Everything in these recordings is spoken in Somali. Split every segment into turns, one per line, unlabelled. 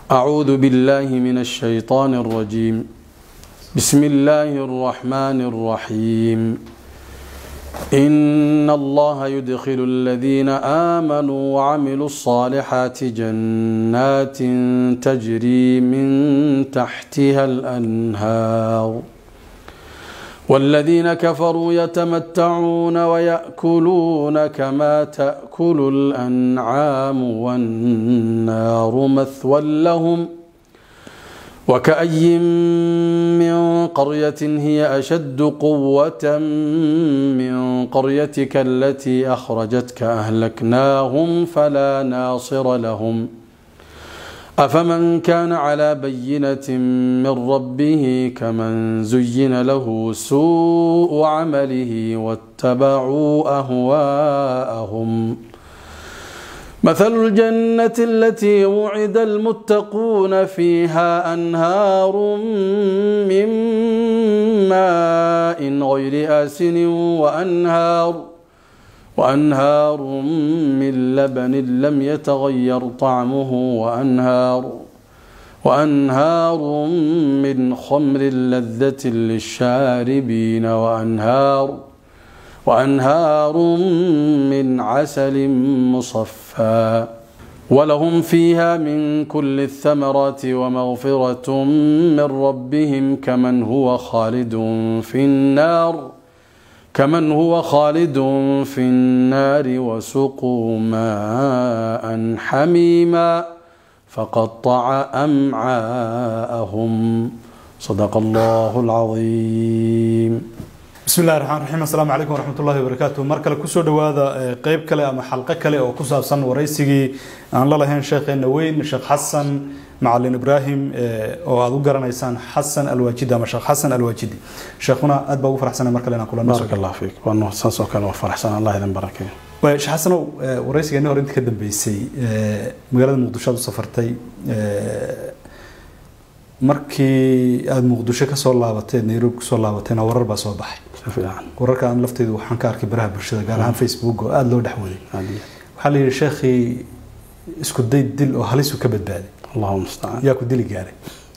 أعوذ بالله من الشيطان الرجيم بسم الله الرحمن الرحيم إن الله يدخل الذين آمنوا وعملوا الصالحات جنات تجري من تحتها الأنهار والذين كفروا يتمتعون ويأكلون كما تأكل الأنعام والنار مثوى لهم وكأي من قرية هي أشد قوة من قريتك التي أخرجتك أهلكناهم فلا ناصر لهم أفمن كان على بينة من ربه كمن زين له سوء عمله واتبعوا أهواءهم مثل الجنة التي وعد المتقون فيها أنهار من ماء غير آسن وأنهار وأنهار من لبن لم يتغير طعمه وأنهار وأنهار من خمر لذة للشاربين وأنهار وأنهار من عسل مصفى ولهم فيها من كل الثمرات ومغفرة من ربهم كمن هو خالد في النار كمن هو خالد في النار وسقوا ماء حميما فقطع أمعاءهم صدق الله العظيم
bismi illahi raxmaan raxiim assalaamu calaykum waraxmat ullahi wabarakaatu mar kale kusoo dhowaada qeyb kale ama xalqo kale oo ku saabsan waraysigii aan la lahayn sheekheena weyn sheekh xasan macalin ibraahim oo aada u garanaysaan xasan alwaajidi ama sheekh xasan alwaajidi sheekhuna aad baa ugu faraxsanay mar kale inaan kula
بارك الله فيك وأنه ساسو كان وفرحسن الله يدن بركة
sheekh xasanow waraysigeeni hore inta ka dambeysay magaalada muqdisho aad u safartay markii aada muqdisho kasoo laabateen nairobi kasoo laabateena warar baa soo baxay
fiican
wararka aan lafteydu waxaan ka arkay baraha bulshada gaar ahaan facebook oo aada loo dhexwaday
عادي
waxaa la yidhi sheekhii isku day dil oo halisu ka badbaaday
الله المستعان
yaa ku dili gaaray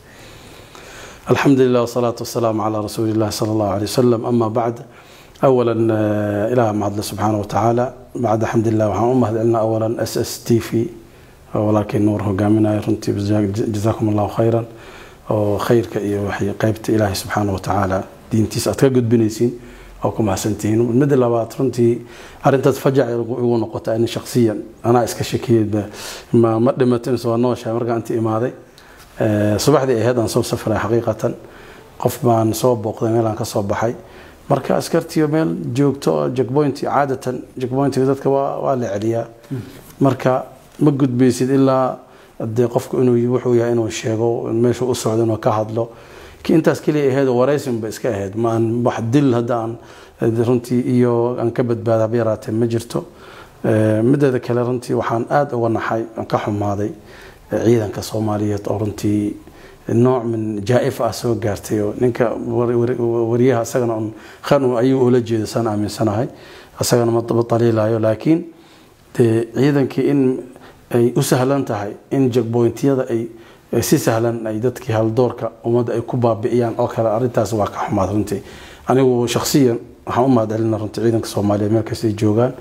الحمد لله والصلاة والسلام على رسول الله صلى الله عليه وسلم أما بعد أولا آه، إله مع الله سبحانه وتعالى بعد الحمد لله وحان أمهد لنا أولا اس اس تي في ولكن نور هقامنا رنتي جزاكم الله خيرا وخيرك إيه وحي قيبت إلهي سبحانه وتعالى دينتيس أتكقد بنيسين أو كما سنتين المدى لبات رنتي أرنت تفجع يقول نقطة أني شخصيا أنا إسكشكي ما مقدمة سوى نوشة مرقى أنت إمادي subaxdii ahayd aan soo safray xaqiiqatan qof baan soo booqday meel aan ka soo baxay marka askartiyo meel joogto oo jackpointi caadatan jackpointiga dadka waa waa la celiyaa marka ma gudbaysid ilaa dee qofku inuu wuxuu yahay inuu sheego meeshu u socdo inuu ka hadlo ki intaas keliya ahayd waraysin ba iska ahayd ma aan wax dil hadda aan runtii iyo aan ka badbaada haba yaraatee ma jirto mideeda kale runtii waxaan aada uga naxay aan ka xumaaday ciidanka soomaaliyeed oo runtii nooc min jaa-if ah soo gaartay oo ninka wariyaha isagana un khan ayuu ula jeeda saan aaminsanahay isagana ma daliilayo laakiin dee ciidankii in ay u sahlan tahay in jagboyntiyada ay si sahlan ay dadkii haldoorka ummadda ay ku baabi'iyaan oo kale arrintaas waa ka xumaad runtii anigu shakhsiyan waxaan u mahadcelina runtii ciidanka soomaaliyeed meel kastay joogaan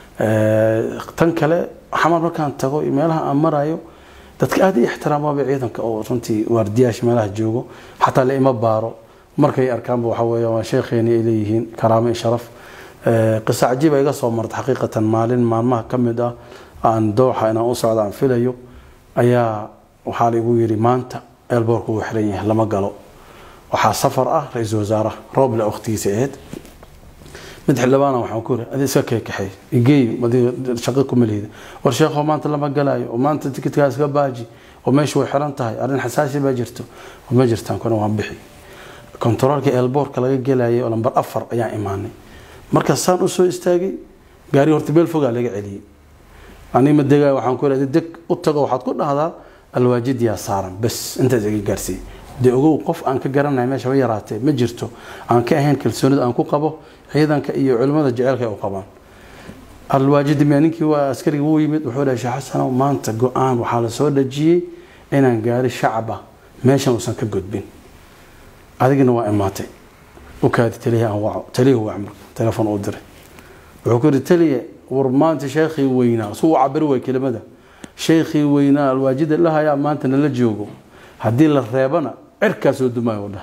tan kale xamar markaan tago iyo meelaha aan marayo dadka aada i ixtiraamaba ciidanka oo runtii waardiyaasha meelaha joogo xataa la ima baaro markay arkaanba waxa weeye waa sheekheeni ay leeyihiin karaamo iyo sharaf qisa cajiiba iga soo marta xaqiiqatan maalin maalmaha ka mid ah aan dooxa inaan u socda aan filayo ayaa waxaa laigu yidhi maanta eelboorku uu xiran yahay lama galo waxaa safar ah ra-iisul wasaaraha rooble waqtigiisa ahayd mid xildhibaana waxaan ku yiri adi iska keekaxay igeey adiga shaqo kuma lihida war sheekho maanta lama galaayo oo maanta tikidkaa iska baaji oo meeshu way xiran tahay arrin xasaasi baa jirto ma jirtaan kuna waan bixi kontaroolka eelboorka laga gelayay oo lambar afar ayaan imaanay marka saan usoo istaagay gaari horta meel fogaa laga celiyey aniga ma degaayo waxaan ku yidhi deg u tago waxaad ku dhahdaa alwaajid yaa saaran bas intaas iga gaarsiiyey dee ogow qof aan ka garanay meesha ba yaraatee ma jirto aan ka ahayn kalsoonida aan ku qabo ciidanka iyo culimmada jeceelka ay u qabaan alwaajidi mee ninkii waa askarigii wuu yimid wuxuu dhahay sheekh xasanow maanta go-aan waxaa la soo dhajiyey inaan gaari shacab ah meeshan uusan ka gudbin adigina waa imaatay u kaadi taliya aan waco taliya wac marka telefoon uu diray wuxuu ku yidhi taliya war maanta sheekhii weynaa suu u cabiri way kelimada sheekhii weynaa alwaajida lahayaa maanta nala joogo haddii la reebana cirkaa soo dumaayo dhah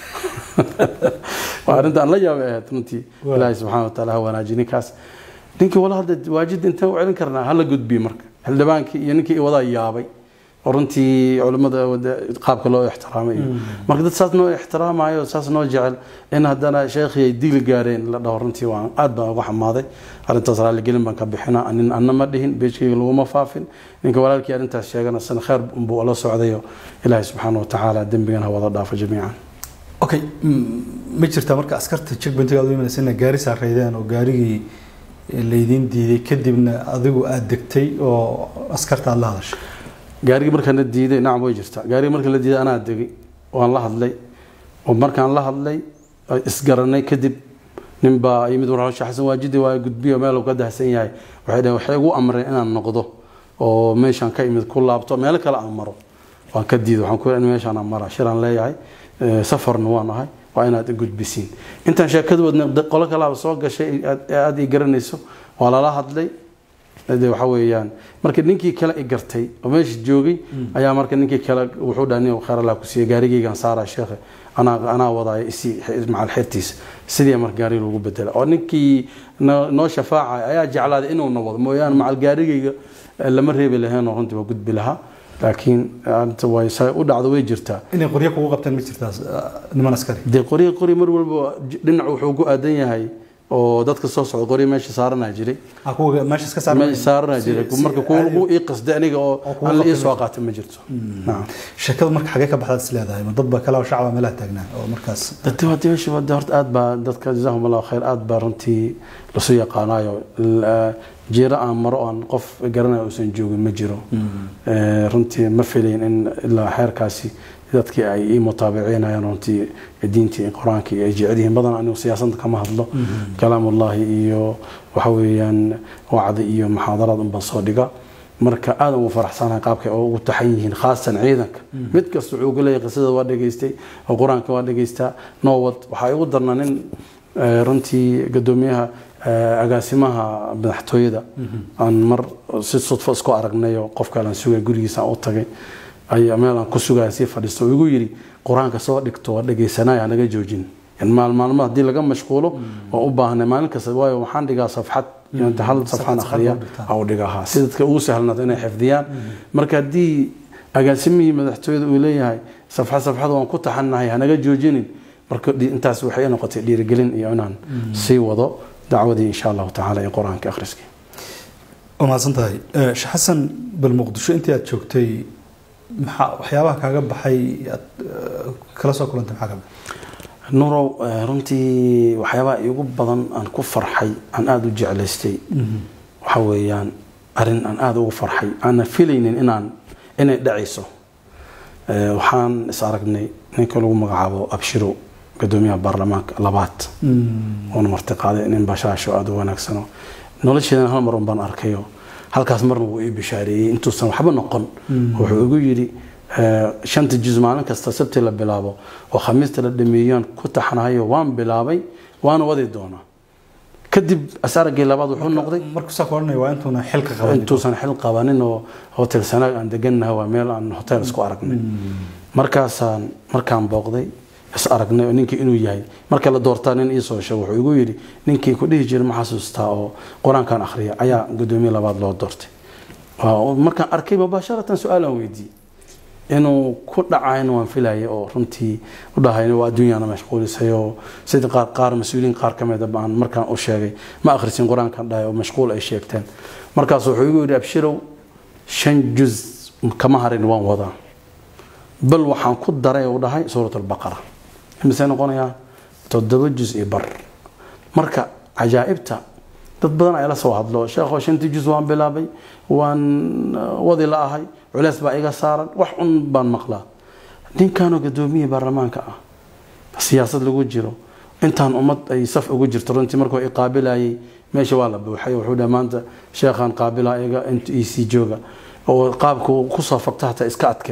waa arrintaan la yaabay ahayd runtii ilaahay subxaana wataala ha wanaaji ninkaas ninkii wala hadda waajid intaan u celin karnaa hala gudbiye marka xildhibaankii iyo ninkii wadaa yaabay oo runtii culimmada qaabka loo ixtiraamay marka dad saas noo ixtiraamayo saas noo jecel in haddana sheekhii ay dili gaareen la dhaho runtii waan aad baan uga xamaaday arrintaas raalligelin baan ka bixina nin anna ma dhihin beejkayga laguma faafin ninka walaalkii arrintaas sheegana sana khayr buu la socdayo ilaahay subxaana watacaala dembigan ha wada dhaafo jamiican
okay ma jirtaa marka askarta checkpointiga aad u imanaysa inay gaari saareydeen oo gaarigii laydiin diiday kadibna adigu aada degtay oo askarta aada la hadashay
gaarigii markaan la diiday nacam way jirtaa gaarigii markaan la diiday anaa degay waan la hadlay oo markaan la hadlay isgaranay kadib nin baa yimid war hawsha xasan waajidi waa gudbiyo meel uu ka dahsan yahay waxay dhaheen waxay ugu amreen inaan noqdo oo meeshaan ka imid ku laabto meelo kale aan maro waan ka diiday waxaan ku in meeshaan aan mara shiraan leeyahay safarna waan ahay waa inaad i gudbisiin intaan sheekadu wadna qolo kalaaba soo gashay aada i garanayso waa lala hadlay de waxa weeyaan marka ninkii kale i gartay oo meesha joogay ayaa marka ninkii kale wuxuu dhaha nin khayr allah ku siiya gaarigaygaan saaraa sheekhe anaa anaa wadaaya isi macal xertiisa sidii marka gaariga lagu bedela oo ninkii noo shafaacay ayaa jeclaaday inuuna wado mooyaane macal gaarigayga lama reebi lahayn oo runtii waa gudbi lahaa laakiin way u dhacdo way jirtaa
inay qoryo kugu qabteen ma jirtaa niman askari
dee qoryo qoryo mar walba dhinac wuxuu ku aadan yahay oo dadka soo socda qoryo meesha saaranaa jiray
meesha iska
meesha saaranaa jiray marka kuwa lagu ii qasday aniga oo aan la ii soo qaatay ma jirto
sheekada marka xagee ka baxdaad is leedahay ma dad baa kale oo shacaba meelaha taagnaa oo markaas
dadka waa meesha waa horta aad baa dadka jazaahum allahu khayr aad baa runtii lasu yaqaanaayo jiiro aan maro aan qof garanayo uusan joogin ma jiro runtii ma filayn in ilaa xeerkaasi dadkii ay ii mutaabiciinayaan runtii diintii qur-aankii ay jecel yihiin badan anigu siyaasadda kama hadlo kalaamullahi iyo waxa weeyaan wacdi iyo muxaadaraad unbaan soo dhiga marka aad ugu faraxsanahay qaabkay oo ugu taxan yihiin khaasan ciidanka mid kasta wuxuu uga leeyahay qisada waa dhegaystay oo qur-aanka waa dhegaystaa noowad waxaa igu darna nin runtii gadoomiyaha agaasimaha madaxtooyada aan mar si sudfo isku aragnay oo qof kale aan sugay gurigiisa aan u tagay ayaa meel aan ku sugaya sii fadhiisto igu yidhi qur-aanka soo dhigto waa dhegaysanaya naga joojin maalmaalmo haddii laga mashquulo oo u baahnay maalin kasta waayo waxaan dhigaa safxad hal safxaan akhriya au dhigahaa si dadka ugu sahlanaado inay xifdiyaan marka haddii agaasimihii madaxtooyada uu leeyahay safxad safxad waan ku taxannahay hanaga joojinin marka intaas waxay noqotay dhiirigelin iyo inaan sii wado dacwadii insha allahu tacaala iyo qur-aanka akhriskii
waa mahadsan tahay sheekh xasan bal muqdisho intii aad joogtay maxaa waxyaabaha kaaga baxay aad kala soo kulantay maxaa ka baxay
nurow runtii waxyaabaha iigu badan aan ku farxay aan aada u jeclaystay waxa weeyaan arrin aan aada ugu farxay aanan filaynin inaan inay dhacayso waxaan is aragnay ninka lagu magacaabo abshiro gadoomiyaha baarlamaanka labaad oona marti qaaday nin bashaasho aada u wanaagsano nolosheedan hal mar un baan arkayo halkaas marna wuu ii bishaareeyey intuusan waxba noqon wuxuu igu yidhi shanta juz maalin kasta sabti la bilaabo oo khamiista la dhameeyaan ku taxanahayo waan bilaabay waana wadi doonaa kadib asaragii labaad wuxuu noqday
markuusaa ku odhanaya waa intuuna xilka qaban
intuusan xil qabanin oo hotel sanaag aan degannahay waa meel aan hotel isku aragnay markaasaan markaan booqday is aragnay oo ninkii inuu yahay marka la doortaa nin iisoo sheego wuxuu igu yidhi ninkii ku dhihi jiray ma xasuustaa oo qur-aankan akhriya ayaa gudoomiye labaad loo doortay markaan arkay mubaasharatan su-aalaan weydiiyey inuu ku dhacayna waan filayay oo runtii u dhahay waa adduunyana mashquulisay oo sida qaar qaar mas-uuliyiin qaar ka mida baan markaan u sheegay ma akhrisin qur-aankan dhahay oo mashquul ay sheegteen markaas wuxuu igu yidhi abshirow shan juz kama harin waan wadaa bal waxaan ku daray uu dhahay suurat albaqara imisay noqonayaa toddoba juz iyo bar marka cajaa'ibta dad badan ay la soo hadlo sheekho shantii juz waan bilaabay waan wadi la ahay culeys baa iga saaran wax un baan maqlaa ninkanoo gadoomiyii baarlamaanka ah siyaasad lagu jiro intaan ummad ay saf ugu jirto runtii markuu i qaabilayay meesha waa la buuxay wuxuu dhaha maanta sheekhaan qaabila iga inta ec jooga oo qaabku kusoo fagta hataa iska adkeed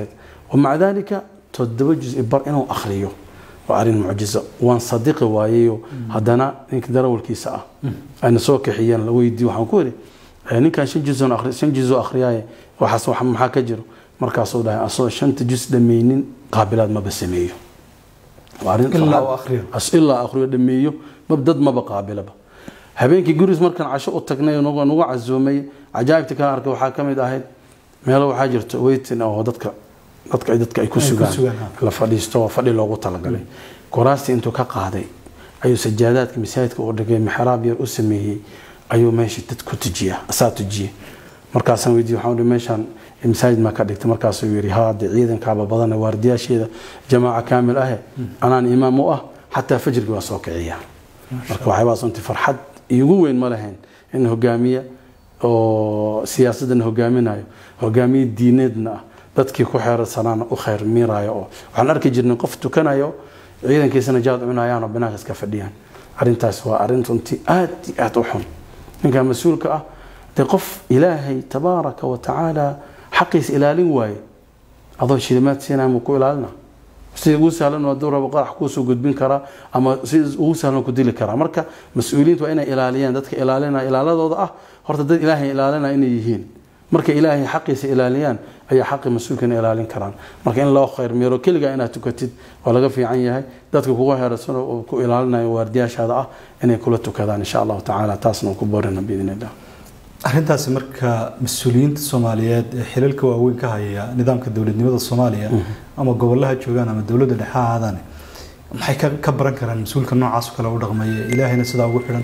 wamaca dalika toddoba juz bar inuu akhriyo waa arrin mucjizo waan sadiqi waayeyo haddana ninka darawalkiisa ah ayna soo kaxiyeen la weydiiyo waxaan ku yidhi ninkan shan juzon akhri shan juzoo akhriyaaye waxaas wax maxaa ka jiro markaasuu dhahay asoo shanta juz dhammaynin qaabilaad maba sameeyo waa arrin
ilaa uu akhriyo
as ilaa akhriyo dhameeyo mab dad maba qaabilaba habeenkii guriis markaan casho u tagnay nagu nagu casuumay cajaa'ibta kala arkay waxaa ka mid ahayd meelo waxaa jirto weytin oo dadka dadka dadka ay ku
Ay ku
sugaan
sugaan, ha.
la fadhiisto oo fadhi loogu talagalay kuraastii intuu ka qaaday ayuu sajaadaadka masaajidka u dhigay mixraab yar u sameeyey ayuu meeshii dad ku tujiya asaa tujiye markaasaan weydiiyey waxaan uhi meeshaan masaajid maa ka dhigtay markaasuu yidhi haa dee ciidankaaba badana waardiyaasheeda jamaaca kaamil ahe anaan imaam u ah xataa fajrkii waa soo kiciya marka waxyaabahaas runtii farxad iigu weyn ma lahayn in hogaamiye oo siyaasadana hogaaminayo hogaamiye diineedna ah dadkii ku xeersanaana u khayr miiraayo oo waxaan arki jirnay qof tukanayo ciidankiisana jaad cunayaan oo banaanka iska fadhiyaan arrintaas waa arrin runtii aad iyo aad u xun ninka mas-uulka ah dee qof ilaahay tabaaraka wa tacaala xaqiisa ilaalin waaye adoo shilimaad siinaya muu ku ilaalina sida ugu sahlan waa dowraba qarax kuusoo gudbin karaa ama sida ugu sahlan ku dili karaa marka mas-uuliyiintu waa inay ilaaliyaan dadka ilaalinaya ilaaladooda ah horta dad ilaahay ilaalinaya inay yihiin marka ilaahay xaqiisa ilaaliyaan ayaa xaqi mas-uulkana ilaalin karaan marka in loo khayr meero keligaa inaad tukatid waa laga fiican yahay dadka kugu heerasano oo ku ilaalinayo waardiyaashaada ah inay kula tukadaan insha allahu tacaala taasna waan ku boorina biidn illah
arrintaasi marka mas-uuliyiinta soomaaliyeed ee xilalka waaweyn ka haya nidaamka dowladnimada soomaaliya ama gobolaha joogaan ama dowladda dhexe ha ahaadaan maxay ka- ka baran karaan mas-uulka noocaas oo kale u dhaqmaya ilaahayna sidaa ugu xidhan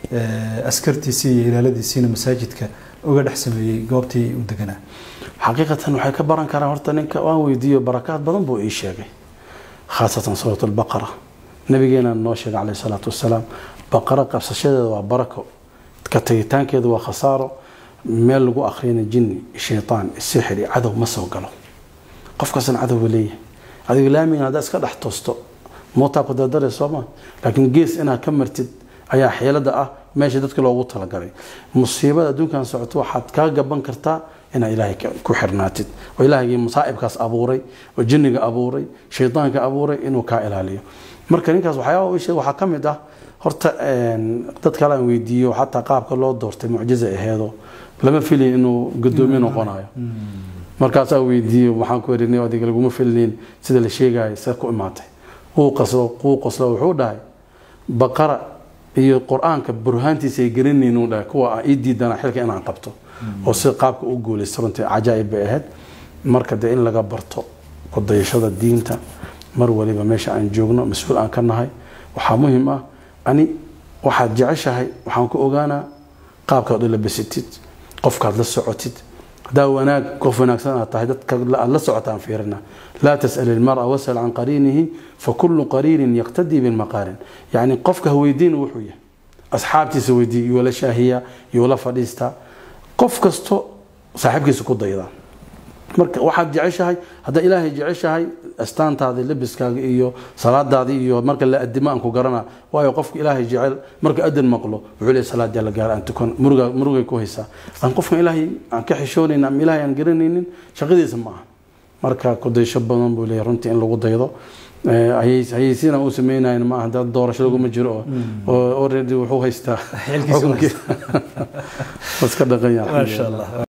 eh, askartiisii iyo ilaaladiisiina masaajidka uga dhex sameeyey goobtii uu deganaa
xaqiiqatan waxay ka baran karaan horta ninka waan weydiiyo barakaad badan buu ii sheegay khaasatan suurat albaqara nabigeena noo sheegay caleyhi salaatu wasalaam baqara qabsashadeeda waa barako ka tagitaankeeda waa khasaaro meel lagu akhriyana jinni shaytaan sixri cadow ma soo galo qof kastana cadowga leeyahay adiga laamigan haddaa iska dhex toosto mootaa ku dardare sooma laakiin gees inaad ka martid ayaa xeelada ah meesha dadka loogu talagalay musiibada adduunkan socoto waxaad kaa gaban kartaa inaad ilaahay ka- ku xirnaatid oo ilaahagii masaa'ibkaas abuuray oo jinniga abuuray shaydaanka abuuray inuu kaa ilaaliyo marka ninkaas waxyaaba uu sheegay waxaa ka mid ah horta een, dad kale aan weydiiyo xataa qaabka loo doortay mucjiza aheedo lama filin inuu gadoomiye noqonayo markaasaa weydiiyey waxaan ku erinay adiga laguma filnayn sida la sheegayo see ku imaatay wuu qaslo wuu qoslo wuxuu dhahay baqara iyo qur-aanka burhaantiisa ay garanayn uu dhahay kuwa ah ii diidana xilka inaan qabto oo si qaabka u guulaysta runtii cajaa'ib bay ahayd marka dee in laga barto ku dayashada diinta mar waliba meesha aan joogno mas-uul aan ka nahay waxaa muhiim ah ani waxaad jeceshahay waxaan ku ogaanaa qaabkaad u labasatid qofkaad la socotid haddaa wanaag qof wanaagsan aad tahay dadka aad la socotaan fiirina laa tas'al ilmara wasal can qariinihi fakulu qariinin yaqtadii bilmaqaarin yacni qofka ha weydiin wuxuu yahay asxaabtiisa weydii iyuu la shaahiyaa iyuu la fadhiistaa qof kasto saaxiibkiisa ku daydaa marka waxaad jeceshahay haddaa ilaahay jeceshahay astaantaadii labiskaaga iyo salaadaadii iyo marka la adimo aan ku garana waayo qofka ilaahay jecel marka adan maqlo wuxuu leeyahay salaad la gaar aan tukan muruga murugay ku haysaa aan qofkan ilaahay aan ka xishoonaynin ama ilaahay aan garanaynin shaqadiisa ma aha marka ku daysho badan buu leeyahay runtii in lagu daydo Eh, hayay- hayaysiina uu sameynayn ma aha dad doorasho laguma jiro oo- oo already wuxuu haystaa
Xilkiisa uu
xukunkii. iska dhaqan yahay
maasha allah